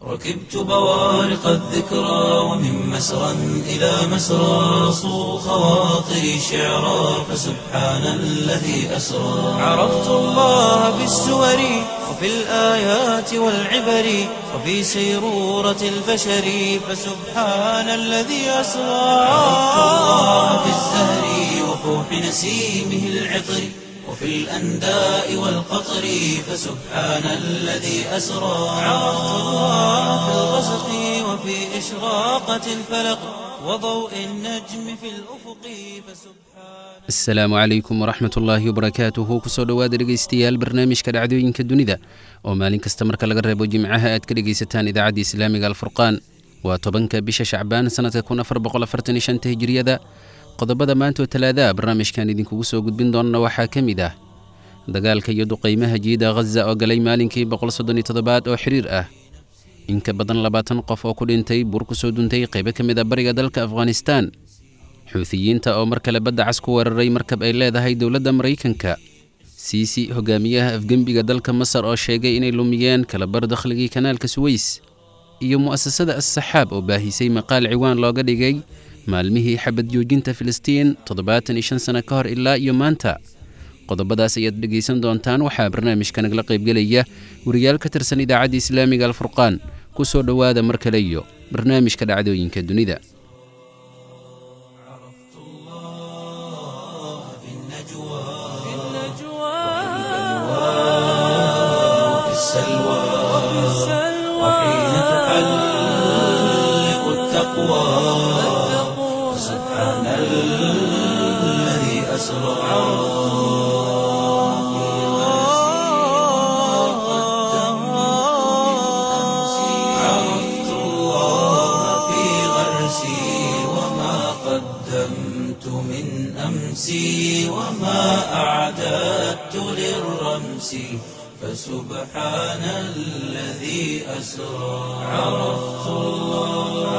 ركبت بوارق الذكرى ومن مسرى إلى مسرى صو خواطري شعرا فسبحان الذي أسرى عرفت الله بالسور وفي الآيات والعبر وفي سيرورة البشر فسبحان الذي أسرى عرفت الله بالزهر وفوح نسيمه العطر وفي الأنداء والقطر فسبحان الذي أسرى عرفت الله في الغسق وفي إشراقة الفلق وضوء النجم في الأفق فسبحان asalaamu calaykum waraxmat ullaahi wabarakaatuhu kusoo dhowaada dhegaystayaal barnaamijka dhacdooyinka dunida oo maalin kasta marka laga reebo jimcaha aad ka dhegaysataan idaacadda islaamiga alfurqaan waa tobanka bisha shacbaan sannadka kun afar boqol afartan iyo shanta hijiriyada qodobada maanta oo talaadaha barnaamijkan idinkugu soo gudbin doonana waxaa ka mid ah dagaalka iyo duqaymaha jiida ghaza oo galay maalinkii boqol soddon iyo toddobaad oo xiriir ah in ka badan labaatan qof oo ku dhintay buur ku soo duntay qaybo ka mid a bariga dalka afghanistaan xuutiyiinta oo mar kale badda cas ku weeraray markab ay leedahay dowladda maraykanka siisi hogaamiyaha afgembiga dalka masar oo sheegay inay lumiyeen kalabar dakhligii kanaalka suweys iyo mu'asasada as-saxaab oo baahisay maqaal ciwaan looga dhigay maalmihii xabad joojinta filistiin toddobaatan iyo shan sano ka hor ilaa iyo maanta qodobadaas ayaad dhegaysan doontaan waxaa barnaamijka nagala qaybgelaya wariyaal ka tirsan idaacadda islaamiga alfurqaan ku soo dhowaada mar kale iyo barnaamijka dhacdooyinka dunida في النجوى وفي السلوى وحين تحلق التقوى سبحان الذي أسرى عرفت الله في غرسي وما قدمت من أمسي وما أعددت للرمس فسبحان الذي أسرى عرفت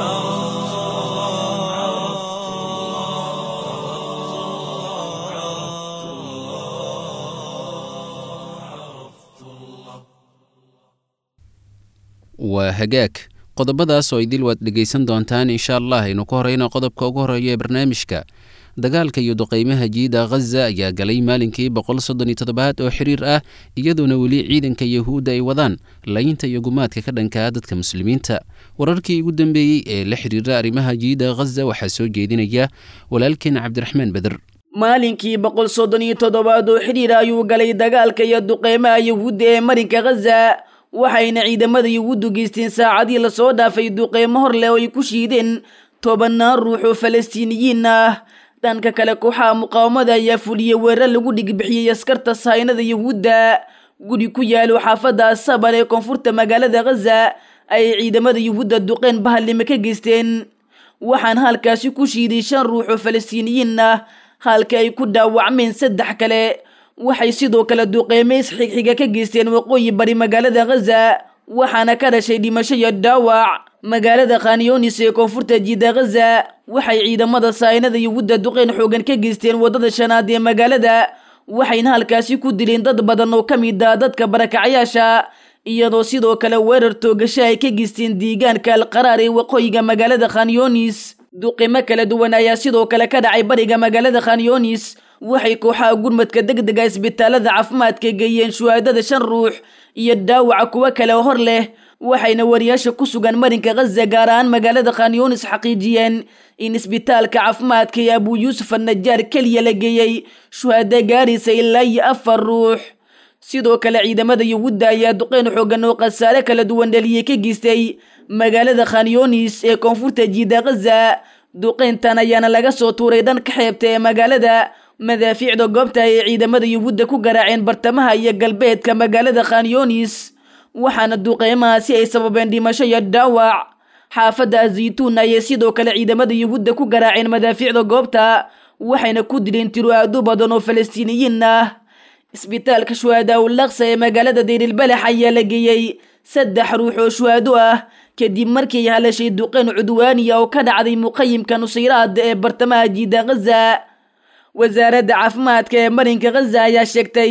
waa hagaag qodobadaas oo idil waad dhegaysan doontaan insha allah aynu ku horeyno qodobka ugu horeeya ee barnaamijka dagaalka iyo duqaymaha jiida ghaza ayaa galay maalinkii boqol soddon iyo toddobaad oo xiriir ah iyadoona weli ciidanka yahuudda ay wadaan laynta iyo gumaadka ka dhankaa dadka muslimiinta wararkii ugu dambeeyey ee la xiriira arrimaha jiida ghaza waxaa soo jeedinaya walaalkeen cabdiraxmaan beder maalinkii boqol soddon iyo toddobaad oo xidhiir ayuu galay dagaalka iyo duqeymaha yuhuudda ee marinka ghaza waxayna ciidamada yuhuuddu geysteen saacadii lasoo dhaafay duqeymo hor leh oo ay ku shiideen tobannaan ruux oo falastiiniyiin ah dhanka kale kooxaha muqaawamada ayaa fuliyey weerar lagu dhigbixiyey askarta sahaynada yuhuudda guri ku yaalo xaafadda asabar ee koonfurta magaalada ghaza ayay ciidamada yuhuudda duqeen bahallime ka geysteen waxaana halkaasi ku shiiday shan ruux oo falastiiniyiin ah halka ay ku dhaawacmeen saddex kale waxay sidoo kale duqeymeys xigxiga ka geysteen waqooyi bari magaalada ghaza waxaana ka dhashay dhimasho iyo dhaawac magaalada khanyonis ee koonfurta jiida ghaza waxay ciidamada sahaynada yuhuudda duqeyn xoogan ka geysteen waddada shanaad ee magaalada waxayna halkaasi ku dileen dad badan oo ka mid ah dadka barakacayaasha iyadoo sidoo kale weerar toogasho ay ka geysteen deegaanka alqaraar ee waqooyiga magaalada khanyonis duqimo kala duwan ayaa sidoo kale ka dhacay bariga magaalada khanyonis waxay kooxaha gurmadka deg dega isbitaalada caafimaadka geeyeen shuhaadada shan ruux iyo dhaawaca kuwo kale oo hor leh waxayna wariyaasha ku sugan marinka ghaza gaar ahaan magaalada khanyonis xaqiijiyeen in isbitaalka caafimaadka ee abuu yuusuf annajaar keliya la geeyey shuhaado gaaraysa ilaa iyo afar ruux sidoo kale ciidamada yuhuudda ayaa duqeyn xoogan oo khasaare kala duwan dhaliyey ka geystay magaalada khanyonis ee koonfurta jiida ghaza duqeyntan ayaana laga soo tuuray dhanka xeebta ee magaalada madaafiicda goobta ay ciidamada yuhuudda ku garaaceen bartamaha iyo galbeedka magaalada khanyonis waxaana duqeymahaasi ay sababeen dhimasho iyo dhaawac xaafadda azaytuun ayay sidoo kale ciidamada yuhuudda ku garaaceen madaafiicda goobta waxayna ku dileen tiro aadu badan oo falastiiniyiin ah isbitaalka shuhadaa ulaqsa ee magaalada deyrilbalax ayaa la geeyey saddex ruux oo shuhaado ah kadib markii ay halashay duqeyn cudwaaniya oo ka dhacday muqayimka nusayraad ee bartamaha jiida ghaza wasaaradda caafimaadka ee marinka ghaza ayaa sheegtay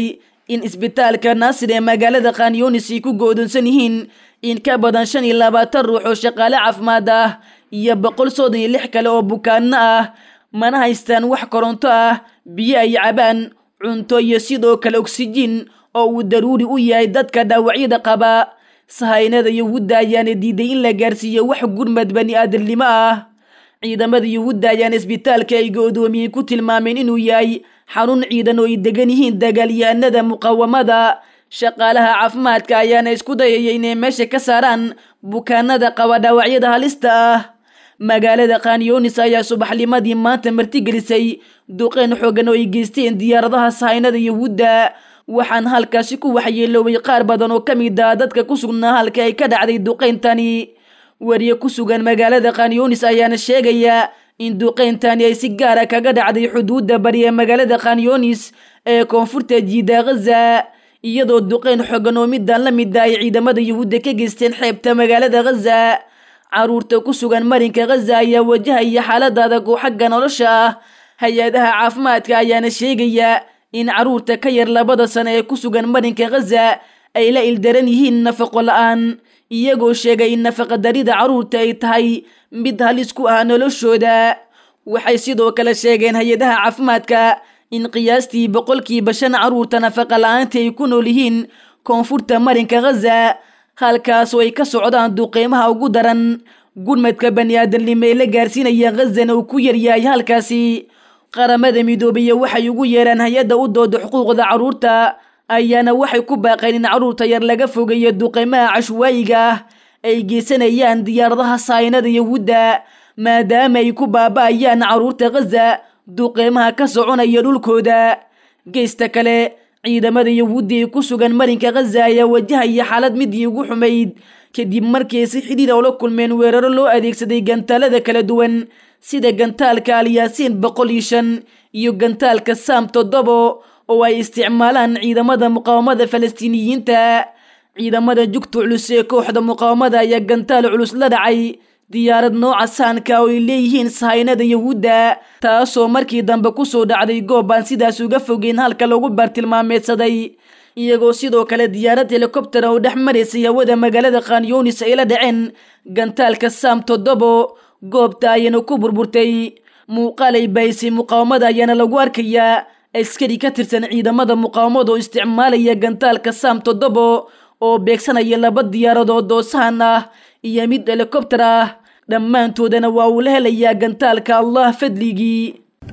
in isbitaalka naasir ee magaalada khanyunis ay ku go'doonsan yihiin in ka badan shan iyo labaatan ruux oo shaqaale caafimaad ah iyo boqol soddon iyo lix kale oo bukaanno ah mana haystaan wax koronto ah biyo ay cabaan cunto iyo sidoo kale oksijiin oo uu daruuri u yahay dadka dhaawacyada qaba sahaynada yuhuudda ayaana diiday in la gaarsiiyo wax gurmad bani aadamnimo ah ciidamada yuhuudda ayaana isbitaalka ay go'doomiyey ku tilmaameen inuu yahay xarun ciidan oo ay degan yihiin dagaalyahanada muqawamada shaqaalaha caafimaadka ayaana isku dayaya inay meesha ka saaraan bukaanada qaba dhaawacyada halista ah magaalada khanyunis ayaa subaxnimadii maanta martigelisay duqeyn xoogan oo ay geysteen diyaaradaha sahaynada yuhuudda waxaan halkaasi ku waxyeeloobay qaar badan oo ka mid ah dadka ku sugnaa halka ay ka dhacday duqeyntani wariye ku sugan magaalada khanyunis ayaana sheegaya in duqeyntani ay si gaara kaga dhacday xuduudda bari ee magaalada khanyunis ee koonfurta jiida ghaza iyadoo duqeyn xoogan oo midaan la mid ah ay ciidamada yuhuudda ka geysteen xeebta magaalada ghaza caruurta ku sugan marinka ghaza ayaa wajahaya xaalada adag oo xagga nolosha ah hay-adaha caafimaadka ayaana sheegaya in caruurta ka yar labada sano ee ku sugan marinka ghaza ay la ildaran yihiin nafaqo la-aan iyagoo sheegay in nafaqadarida caruurta ay tahay mid halis ku ah noloshooda waxay sidoo kale sheegeen hay-adaha caafimaadka in qiyaastii boqolkiiba shan caruurta nafaqa la-aanta ay ku nool yihiin koonfurta marinka ghaza halkaas oo ay ka socdaan duqeymaha ugu daran gurmadka bani aadamnimo ee la gaarsiinaya ghazana uu ku yaryahay halkaasi qaramada midoobiya waxay ugu yeeraan hay-adda u dooda xuquuqda caruurta ayaana waxay ku baaqeen in caruurta yar laga fogeeyo duqeymaha cashwaayiga ah ay geysanayaan diyaaradaha sahaynada yuhuudda maadaama ay ku baaba'ayaan caruurta ghaza duqeymaha ka soconaya dhulkooda geysta kale ciidamada yuhuudda ee ku sugan marinka ghaza ayaa wajahaya xaalad midii ugu xumayd kadib markii si xidhiir oo la kulmeen weeraro loo adeegsaday gantaalada kala duwan sida gantaalka alyaasiin boqol iyo shan iyo gantaalka saam toddobo oo ay isticmaalaan ciidamada muqaawamada falastiiniyiinta ciidamada jugta culus ee kooxda muqaawamada ayaa gantaal culus la dhacay diyaarad nooca saanka oo ay leeyihiin sahaynada yuhuudda taasoo markii dambe kusoo dhacday goob aan sidaas uga fogeyn halka lagu bartilmaameedsaday iyagoo sidoo kale diyaarad helikobtera oo dhex maraysay hawada magaalada khanyunis ay la dhaceen gantaalka saam toddobo goobta ayana ku burburtay muuqaal ay baysay muqaawamada ayaana lagu arkayaa askari ka tirsan ciidamada muqaawamada oo isticmaalaya gantaalka saam toddobo oo beegsanaya laba diyaaradood oo sahan ah iyo mid helikobter ah dhammaantoodana waa uu la helayaa gantaalka allah fadligii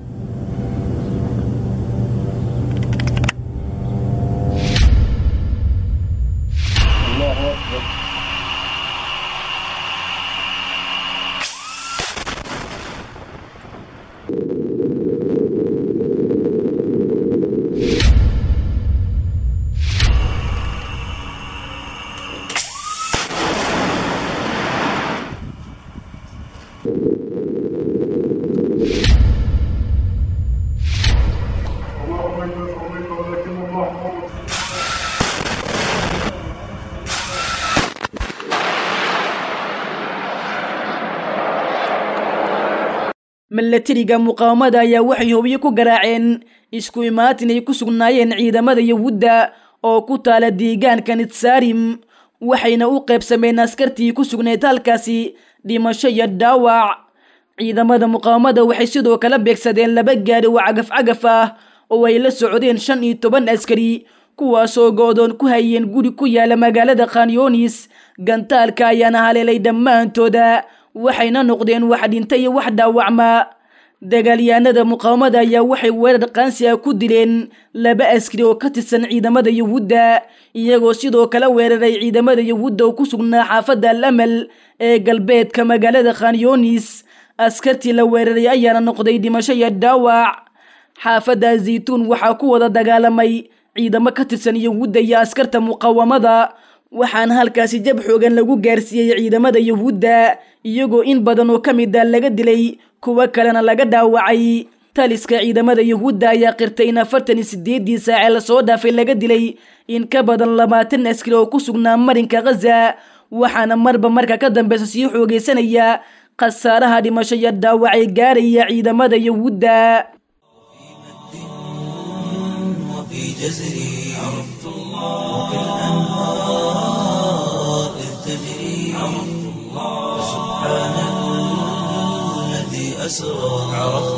اللهم انت صليت ولكن الله مرض milatariga muqaawamada ayaa waxay hubyo ku garaaceen isku imaatin ay ku sugnaayeen ciidamada yuhuudda oo ku taala deegaanka nitsaarim waxayna u qaybsameen askartii ku sugnayd halkaasi dhimasho iyo dhaawac ciidamada muqaawamada waxay sidoo kale beegsadeen laba gaari oo cagaf-cagaf ah oo ay la socdeen shan iyo toban askari kuwaasoo go-doon ku hayeen guri ku yaala magaalada khanyunis gantaalka ayaana haleelay dhammaantooda waxayna noqdeen wax dhinta iyo wax dhaawacma dagaalyahanada muqaawamada ayaa waxay weerar qaansi ah ku dileen laba askari oo ka tirsan ciidamada yuhuudda iyagoo sidoo kale weeraray ciidamada yuhuudda oo ku sugnaa xaafadda al amal ee galbeedka magaalada khanyunis askartii la weeraray ayaana noqday dhimasho iyo dhaawac xaafadda zaytuun waxaa ku wada dagaalamay ciidamo ka tirsan yuhuudda iyo askarta muqaawamada waxaana halkaasi jab xoogan lagu gaarsiiyey ciidamada yuhuudda iyagoo in badan oo ka mid a laga dilay kuwo kalena laga dhaawacay taliska ciidamada yuhuudda ayaa qirtay in afartan iyo sideedii saace lasoo dhaafay laga dilay in ka badan labaatan askari oo ku sugnaa marinka ghaza waxaana marba marka ka dambeysa sii xoogeysanaya khasaaraha dhimasho iyo dhaawacay gaaraya ciidamada yuhuudda وفي جزري عرفت وفي الأنهار إذ تجري فسبحان الذي أسرى عرفت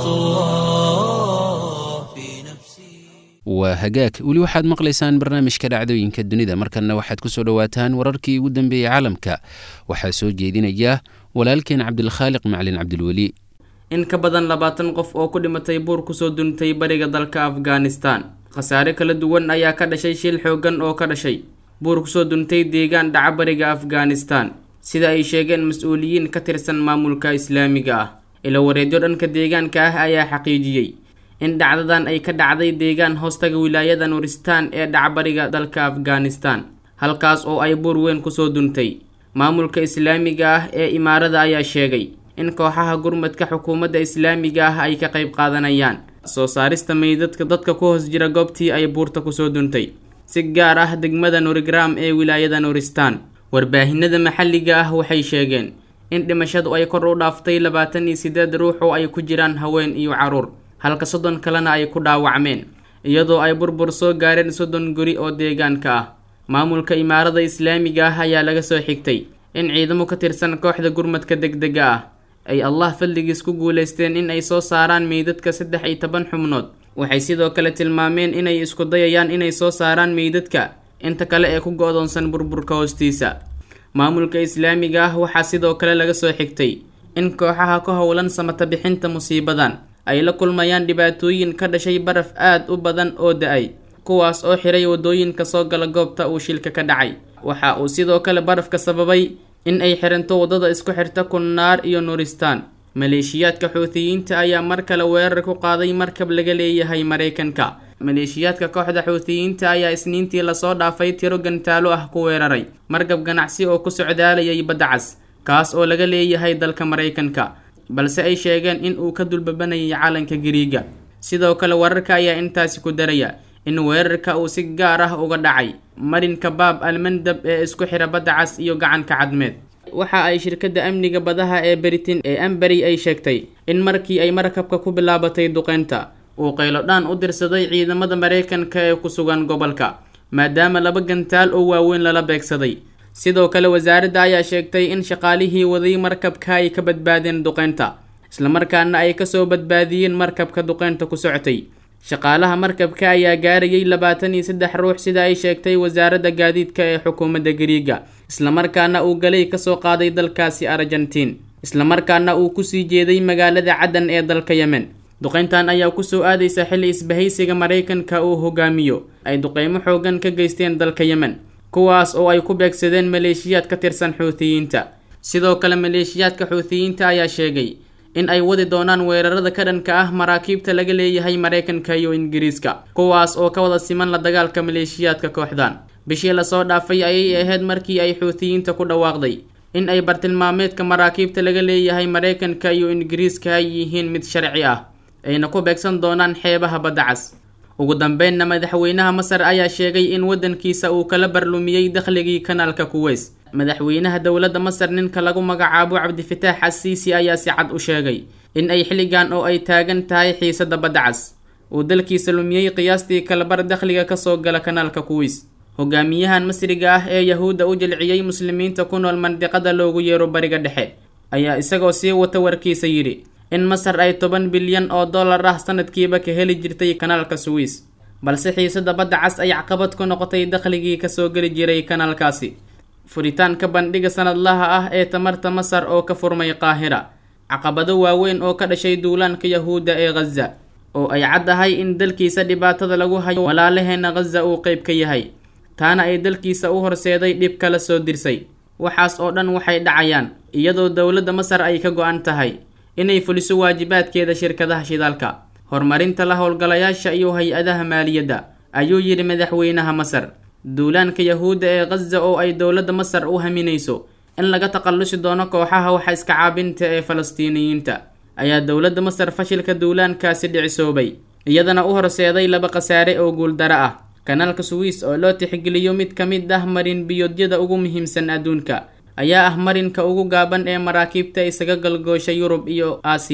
الله في نفسي waa hagaag weli waxaad maqlaysaan barnaamijka dhacdooyinka dunida markanna waxaad ku soo dhowaataan wararkii ugu dambeeyey caalamka waxaa soo jeedinaya walaalkeen cabdilkhaaliq macalin cabdilweli in ka badan labaatan qof oo ku dhimatay buur kusoo duntay bariga dalka afghanistan khasaare kala duwan ayaa ka dhashay shil xooggan oo ka dhashay buur kusoo duntay deegaan dhaca bariga afghanistan sida ay sheegeen mas-uuliyiin ka tirsan maamulka islaamiga ah ilo wareedyo dhanka deegaanka ah ayaa xaqiijiyey in dhacdadan ay ka dhacday deegaan hoostaga wilaayada nuuristaan ee dhaca bariga dalka afghanistan halkaas oo ay buur weyn kusoo duntay maamulka islaamiga ah ee imaarada ayaa sheegay in kooxaha gurmadka xukuumadda islaamiga ah ay ka qayb qaadanayaan soo saarista meydadka dadka ku hoos jira goobtii ay buurta kusoo duntay si gaar ah degmada nurigram ee wilaayada nuuristaan warbaahinada maxalliga ah waxay sheegeen in dhimashadu ay kor u dhaaftay labaatan iyo sideed ruux oo ay ku jiraan haween iyo caruur halka soddon kalena ay ku dhaawacmeen iyadoo ay burbur soo gaareen soddon guri oo deegaanka ah maamulka imaarada islaamiga ah ayaa laga soo xigtay in ciidamo ka tirsan kooxda gurmadka degdega ah ay allah fadligiis ku guulaysteen in ay soo saaraan meydadka saddex iyo toban xubnood waxay sidoo kale tilmaameen inay isku dayayaan inay soo saaraan meydadka inta kale ee ku go-doonsan burburka hoostiisa maamulka islaamiga ah waxaa sidoo kale laga soo xigtay in kooxaha ka howlan samata bixinta musiibadan ay la kulmayaan dhibaatooyin ka dhashay baraf aad u badan oo da-ay kuwaas oo xiray waddooyinka soo gala goobta uu shilka ka dhacay waxa uu sidoo kale barafka sababay in ay xiranto waddada isku xirta kunnaar iyo nuuristaan maleeshiyaadka xuutiyiinta ayaa mar kale weerar ku qaaday markab laga leeyahay maraykanka maleeshiyaadka kooxda xuutiyiinta ayaa isniintii lasoo dhaafay tiro gantaalo ah ku weeraray markab ganacsi oo ku socdaalayay badda cas kaas oo laga leeyahay dalka maraykanka balse ay sheegeen in uu ka dulbabanayay calanka gariiga sidoo kale wararka ayaa intaasi ku daraya in weerarka uu si gaar ah uga dhacay marinka baab almandab ee isku xira badda cas iyo gacanka cadmeed waxa ay shirkadda amniga badaha ee beritin ee amberi ay sheegtay in markii ay markabka ku bilaabatay duqeynta uu qaylodhaan u dirsaday ciidamada maraykanka ee ku sugan gobolka maadaama laba gantaal oo waaweyn lala beegsaday sidoo kale wasaaradda ayaa sheegtay in shaqaalihii waday markabka ay ka badbaadeen duqeynta islamarkaana ay kasoo badbaadiyeen markabka duqeynta ku socotay shaqaalaha markabka ayaa gaarayay labaatan iyo saddex ruux sida ay sheegtay wasaaradda gaadiidka ee xukuumadda gariiga islamarkaana uu galay kasoo qaaday dalkaasi argentiin islamarkaana uu kusii jeeday magaalada caddan ee dalka yemen duqeyntan ayaa kusoo aadaysa xilli isbahaysiga maraykanka uu hogaamiyo ay duqeymo xoogan ka geysteen dalka yemen kuwaas oo ay ku beegsadeen maleeshiyaad ka tirsan xuutiyiinta sidoo kale maleeshiyaadka xuutiyiinta ayaa sheegay in ay wadi doonaan weerarada ka dhanka ah maraakiibta laga leeyahay maraykanka iyo ingiriiska kuwaas oo ka wada siman la dagaalka maleeshiyaadka kooxdan bishii lasoo dhaafay ayay ahayd markii ay xuutiyiinta ku dhawaaqday in ay bartilmaameedka maraakiibta laga leeyahay maraykanka iyo ingiriiska ay yihiin mid sharci ah ayna ku beegsan doonaan xeebaha badda cas ugu dambeynna madaxweynaha masar ayaa sheegay in waddankiisa uu kala barlumiyey dakhligii kanaalka kuweys madaxweynaha dowladda masar ninka lagu magacaabo cabdifitaax asiisi ayaa si cad u sheegay in ay xilligan oo ay taagan tahay xiisadda badda cas uu dalkiisa lumiyey qiyaastii kalabar dakhliga kasoo gala kanaalka kuweys hogaamiyahan masriga ah ee yahuudda u jilciyey muslimiinta ku nool mandiqada loogu yeero bariga dhexe ayaa isagoo sii wata warkiisa yidhi in masar ay toban bilyan oo dollar ah sanadkiiba ka heli jirtay kanaalka suwiis balse xiisada badda cas ay caqabad ku noqotay dakhligii kasoo geli jiray kanaalkaasi furitaanka bandhiga sanadlaha ah ee tamarta masar oo ka furmay qaahira caqabado waaweyn oo ka dhashay duulaanka yahuudda ee khaza oo ay caddahay in dalkiisa dhibaatada lagu hayo walaalaheena khaza uu qeyb ka yahay taana ay dalkiisa u horseeday dhib kala soo dirsay waxaas oo dhan waxay dhacayaan iyadoo dowladda masar ay ka go-an tahay inay fuliso waajibaadkeeda shirkadaha shidaalka horumarinta la howlgalayaasha iyo hay-adaha maaliyadda ayuu yidhi madaxweynaha masar duulaanka yahuudda ee khaza oo ay dowladda masar u haminayso in laga takhallusi doono kooxaha waxa iska caabinta ee falastiiniyiinta ayaa dowladda masar fashilka duulaankaasi dhicisoobay iyadana u horseeday laba khasaare oo guuldaro ah kanaalka suwiis oo loo tixgeliyo mid ka mid ah marin biyoodyada ugu muhiimsan adduunka ayaa ah marinka ugu gaaban ee maraakiibta isaga galgoosha yurub iyo aasiya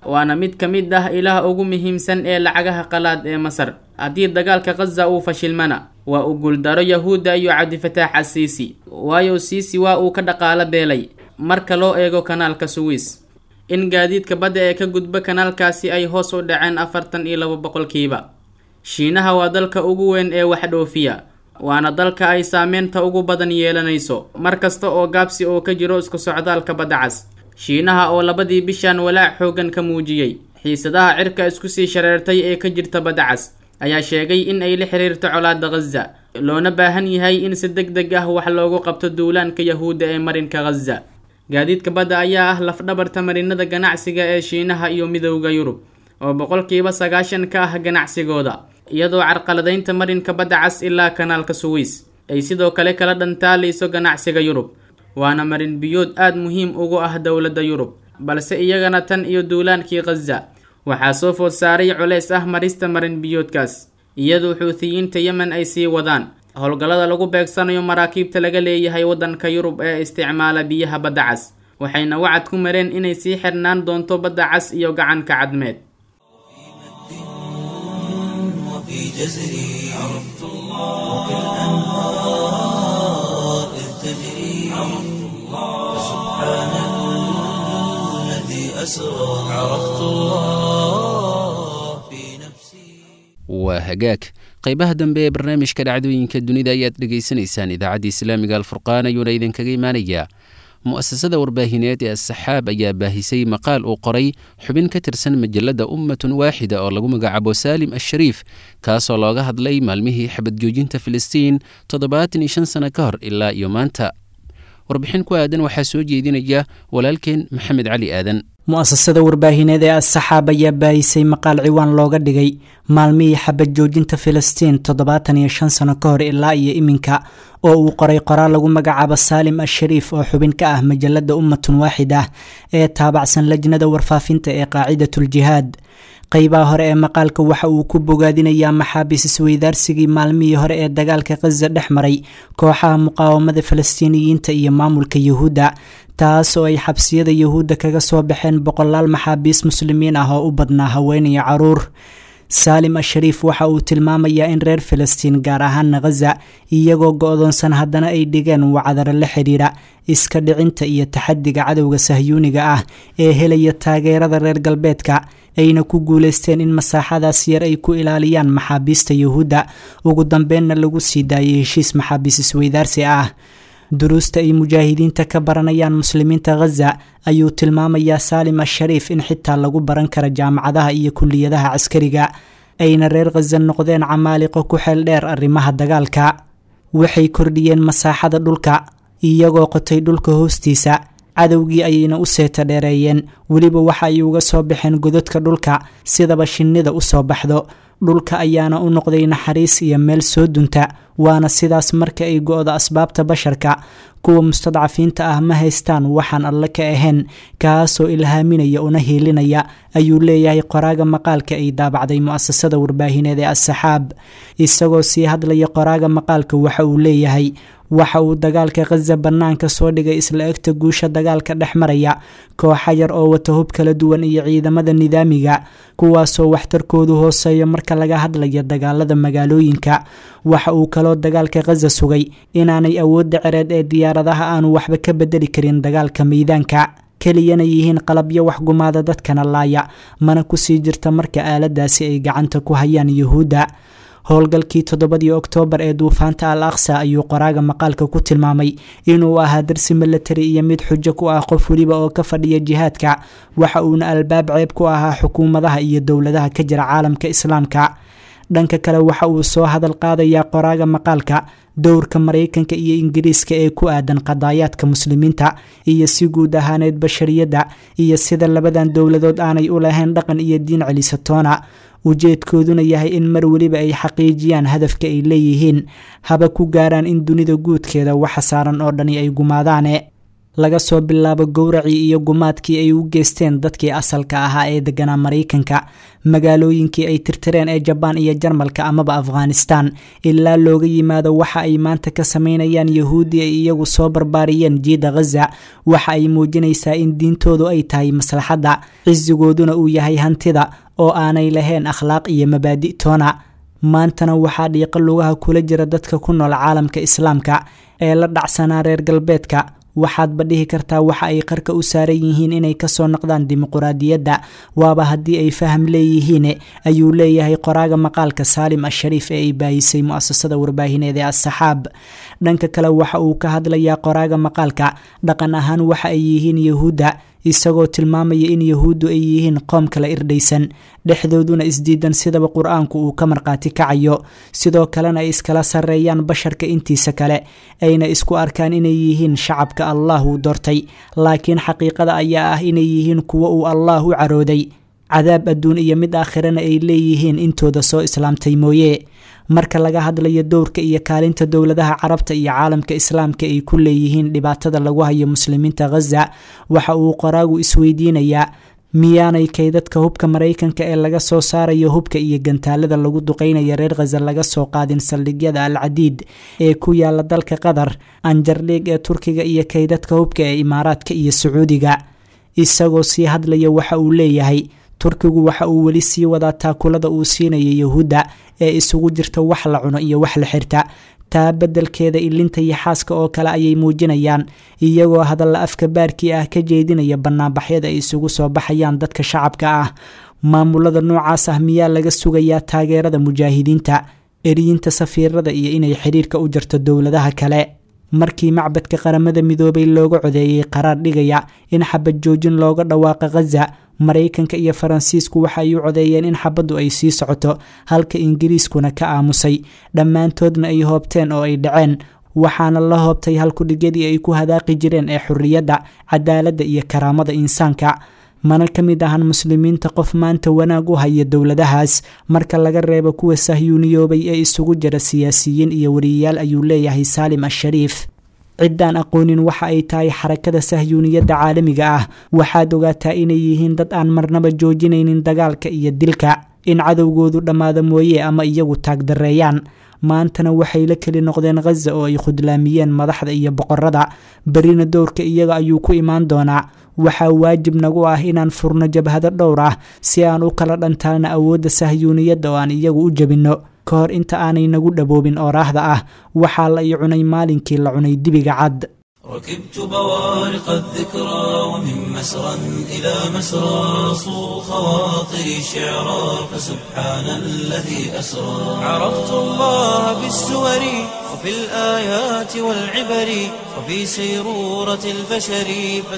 waana mid ka mid ah ilaha ugu muhiimsan ee lacagaha qalaad ee masar haddii dagaalka khaza uu fashilmana waa uu guuldaro yahuudda iyo cabdifataax asiisi waayo siisi waa uu ka dhaqaalo beelay marka loo eego kanaalka suwiis in gaadiidka badda ee ka gudba kanaalkaasi ay hoos u dhaceen afartan iyo laba boqolkiiba shiinaha waa dalka ugu weyn ee wax dhoofiya waana dalka ay saameynta ugu badan yeelanayso mar kasta oo gaabsi oo ka jiro isku socdaalka badda cas shiinaha oo labadii bishan walaac xooggan ka muujiyey xiisadaha cirka isku sii shareertay ee ka jirta badda cas ayaa sheegay in ay la xiriirto colaadda khaza loona baahan yahay in si deg deg ah wax loogu qabto duulaanka yahuudda ee marinka khaza gaadiidka badda ayaa ah lafdhabarta marinada ganacsiga ee shiinaha iyo midowda yurub oo boqolkiiba sagaashan ka ah ganacsigooda iyadoo carqaladaynta marinka badda cas ilaa kanaalka suwiis ay sidoo kale kala dhantaalayso ganacsiga yurub waana marin biyood aada muhiim ugu ah dowladda yurub balse iyagana tan iyo duulaankii khaza waxaa soo food saaray culeys ah marista marin biyoodkaas iyadoo xuutiyiinta yemen ay sii wadaan howlgallada lagu beegsanayo maraakiibta laga leeyahay waddanka yurub ee isticmaala biyaha badda cas waxayna wacad ku mareen inay sii xirnaan doonto badda cas iyo gacanka cadmeed وفي جزري عرفت الله وكالأنهار إذ تجري عرفت الله فسبحان الذي أسرى عرفت الله في نفسي waa hagaag qaybaha dambe ee barnaamijka dhacdooyinka dunida ayaad dhegaysanaysaan idaacadda islaamiga alfurqaan ayuuna idinkaga imaanayaa mu'asasada warbaahineed ee asaxaab ayaa baahisay maqaal uu qoray xubin ka tirsan majalada ummatun waaxida oo lagu magacaabo saalim ashariif kaasoo looga hadlay maalmihii xabad joojinta filistiin toddobaatan iyo shan sano ka hor ilaa iyo maanta warbixin ku aadan waxaa soo jeedinaya walaalkeen maxamed cali aadan mu'asasada warbaahineed ee asaxaab ayaa baahisay maqaal ciwaan looga dhigay maalmihii xabad joojinta filistiin toddobaatan iyo shan sano ka hor ilaa iyo iminka oo uu qoray qoraal lagu magacaabo saalim ashariif oo xubin ka ah majalada ummatun waaxid ah ee taabacsan lajnada warfaafinta ee qaacidatuljihaad qeybaha hore ee maqaalka waxa uu ku bogaadinayaa maxaabiis isweydaarsigii maalmihii hore ee dagaalka khaza dhex maray kooxaha muqaawamada falastiiniyiinta iyo maamulka yuhuudda taas oo ay xabsiyada yuhuudda kaga soo baxeen boqolaal maxaabiis muslimiin ah oo u badnaa haween iyo caruur saalim ashariif waxa uu tilmaamayaa in reer filistiin gaar ahaana khaza iyagoo go-doonsan haddana ay dhigeen wacdaro la xidhiidha iska dhicinta iyo taxadiga cadowga sahyuuniga ah ee helaya taageerada reer galbeedka ayna ku guuleysteen in masaaxadaas yar ay ku ilaaliyaan maxaabiista yuhuudda ugu dambeynna lagu sii daayay heshiis maxaabiis isweydaarsi ah duruusta ay mujaahidiinta ka baranayaan muslimiinta khaza ayuu tilmaamayaa saalim ashariif in xitaa lagu baran kara jaamacadaha iyo kuliyadaha caskariga ayna reer khaza noqdeen camaaliqo ku xeel dheer arrimaha dagaalka waxay kordhiyeen masaaxada dhulka iyagoo qotay dhulka hoostiisa cadowgii ayayna u seeta dheereeyeen weliba waxa ay uga soo baxeen gododka dhulka sidaba shinnida u soo baxdo dhulka ayaana u noqday naxariis iyo meel soo dunta waana sidaas marka ay go-do asbaabta basharka kuwa mustadcafiinta ah ma haystaan waxaan alle ka ahayn kaasoo ilhaaminaya una hiilinaya ayuu leeyahay qoraaga maqaalka ay daabacday mu'asasada warbaahineed ee asaxaab isagoo sii hadlaya qoraaga maqaalka waxa uu leeyahay waxa uu dagaalka khaza bannaanka soo dhigay isla egta guusha dagaalka dhex maraya kooxa yar oo wata hub kala duwan iyo ciidamada nidaamiga kuwaasoo waxtarkoodu hooseeyo marka laga hadlayo dagaalada magaalooyinka waxa uu kaloo dagaalka khaza sugay inaanay awoodda cereed ee diyaaradaha aanu waxba ka bedeli karin dagaalka miidaanka keliyana yihiin qalabyo waxgumaada dadkana laaya mana kusii jirta marka aaladaasi ay gacanta ku hayaan yuhuudda howlgalkii toddobadii oktoobar ee duufaanta al aqsa ayuu qoraaga maqaalka ku tilmaamay inuu ahaa darsi milatari iyo mid xujo ku ah qof weliba oo ka fadhiya jihaadka waxa uuna albaab ceeb ku ahaa xukuumadaha iyo dowladaha ka jira caalamka islaamka dhanka kale waxa uu soo hadal qaadayaa qoraaga maqaalka dowrka maraykanka iyo ingiriiska ee ku aadan qadaayaadka muslimiinta iyo si guud ahaaneed bashariyadda iyo sida labadan dowladood aanay u lahayn dhaqan iyo diin celisatoona ujeedkooduna yahay in mar weliba ay xaqiijiyaan hadafka ay leeyihiin haba ku gaaraan in dunida guudkeeda waxa saaran oo dhani ay gumaadaane laga soo bilaabo gowracii iyo gumaadkii ay u geysteen dadkii asalka ahaa ee deganaa maraykanka magaalooyinkii ay tirtireen ee jabaan iyo jarmalka amaba afghanistan ilaa looga yimaado waxa ay maanta ka sameynayaan yahuudi ay iyagu soo barbaariyeen jiida khaza waxa ay muujinaysaa in diintoodu ay tahay maslaxadda cisigooduna uu yahay hantida oo aanay lahayn akhlaaq iyo mabaadi' toona maantana waxaa dhiiqo lugaha kula jira dadka ku nool caalamka islaamka ee la dhacsanaa reer galbeedka waxaadba dhihi kartaa waxa ay qarka u saaran yihiin inay kasoo noqdaan dimuquraadiyadda waaba haddii ay faham leeyihiin ayuu leeyahay qoraaga maqaalka saalim ashariif ee ay baayisay mu-asasada warbaahineed ee assaxaab dhanka kale waxa uu ka hadlayaa qoraaga maqaalka dhaqan ahaan waxa ay yihiin yahuudda isagoo tilmaamaya in yahuuddu ay yihiin qoom kala irdhaysan dhexdooduna isdiidan sidaba qur-aanku uu ka marqaati kacayo sidoo kalena ay iskala sarreeyaan basharka intiisa kale ayna isku arkaan inay yihiin shacabka allah uu doortay laakiin xaqiiqada ayaa ah inay yihiin kuwo uu allah u carooday cadaab adduun iyo mid aakhirana ay leeyihiin intooda soo islaamtay mooye marka laga hadlayo dowrka iyo kaalinta dowladaha carabta iyo caalamka islaamka ay ku leeyihiin dhibaatada lagu hayo muslimiinta khaza waxa uu qoraagu isweydiinayaa miyaanay kaydadka hubka maraykanka ee laga soo saarayo hubka iyo gantaalada lagu duqeynaya reer khaza laga soo qaadin saldhigyada al cadiid ee ku yaala dalka qatar anjardhiig ee turkiga iyo kaydadka hubka ee imaaraadka iyo sacuudiga isagoo sii hadlaya waxa uu leeyahay turkigu waxa uu weli sii wadaa taakulada uu siinayo yahuudda ee isugu jirta wax la cuno iyo wax la xirta taa beddelkeeda ilinta iyo xaaska oo kale ayay muujinayaan iyagoo hadalla afka baarkii ah ka jeedinaya banaanbaxyada ay isugu soo baxayaan dadka shacabka ah maamulada noocaas ah miyaa laga sugayaa taageerada mujaahidiinta eriyinta safiirada iyo inay xiriirka u jarto dowladaha kale markii macbadka qaramada midoobay looga codeeyey qaraar dhigaya in xabad joojin looga dhawaaqa khaza maraykanka iyo faransiisku waxa ay u codeeyeen in xabaddu ay sii socoto halka ingiriiskuna ka aamusay dhammaantoodna ay hoobteen oo ay dhaceen waxaana la hoobtay halkudhigyadii ay ku hadaaqi jireen ee xurriyadda cadaaladda iyo karaamada insaanka mana ka mid ahan muslimiinta qof maanta wanaag u haya dowladahaas marka laga reebo kuwa sahyuuniyoobay ee isugu jira siyaasiyiin iyo wariyayaal ayuu leeyahay saalim ashariif ciddaan aqoonin waxa ay tahay xarakada sahyuuniyadda caalamiga ah waxaad ogaataa inay yihiin dad aan marnaba joojinaynin dagaalka iyo dilka in cadowgoodu dhammaada mooye ama iyagu taagdareeyaan maantana waxay la keli noqdeen khaza oo ay khudlaamiyeen madaxda iyo boqorada berina dowrka iyaga ayuu ku imaan doonaa waxaa waajib nagu ah inaan furno jabhado dhowr ah si aan u kala dhantaalna awoodda sahyuuniyadda oo aan iyagu u jebinno ka hor inta aanay nagu dhaboobin ooraahda ah waxaa la ii cunay maalinkii la cunay dibiga cad ركبت بوارق الذكرى ومن مسرى إلى مسرى صو خواطري شعرا فسبحان الذي أسرى عرفت الله بالسور وفي الآيات والعبر وفي سيرورة البشر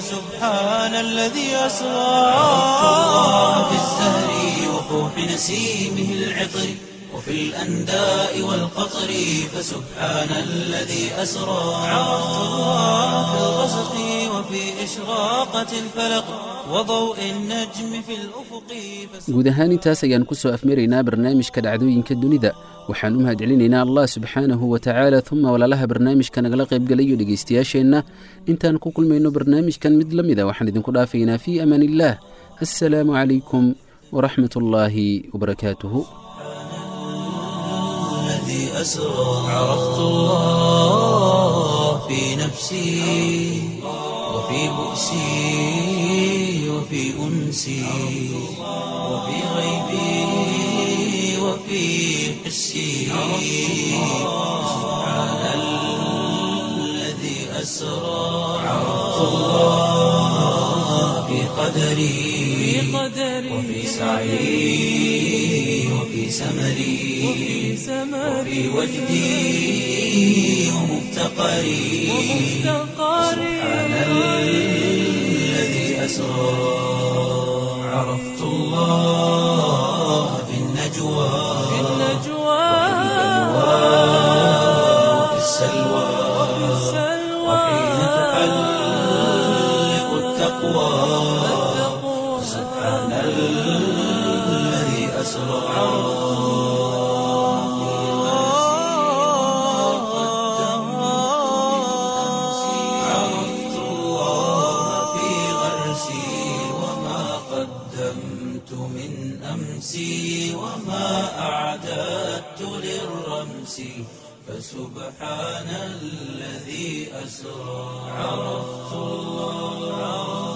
فسبحان الذي أسرى عرفت الله بالزهر وفوح نسيمه العطر وفي الأنداء والقطر فسبحان الذي أسرى عرفت الله في الغسق وفي إشراقة الفلق وضوء النجم في الأفق guud ahaan intaas ayaan ku soo afmaraynaa barnaamijka dhacdooyinka dunida waxaan u mahadcelinaynaa allah subxaanahu wa tacaala uma walaalaha barnaamijka nagala qaybgalayo dhegaystayaasheenna intaan ku kulmayno barnaamijkan mid la mida waxaan idinku dhaafaynaa fii amaan illaah assalaamu calaykum waraxmat ullaahi wabarakaatuhu الذي أسرى عرفت الله في نفسي وفي بؤسي وفي أنسي وفي غيبي وفي حسي سبحان الذي أسرى عرفت الله في قدري وفي سعي وفي سمري وفي وجدي ومفتقري سبحان الذي أسرى عرفت الله في النجوى وفي السلوى وحين تحلق التقوى سبحان الذي أسرى عرفت أمسي وما أعددت للرمس فسبحان الذي أسرى عرفت الله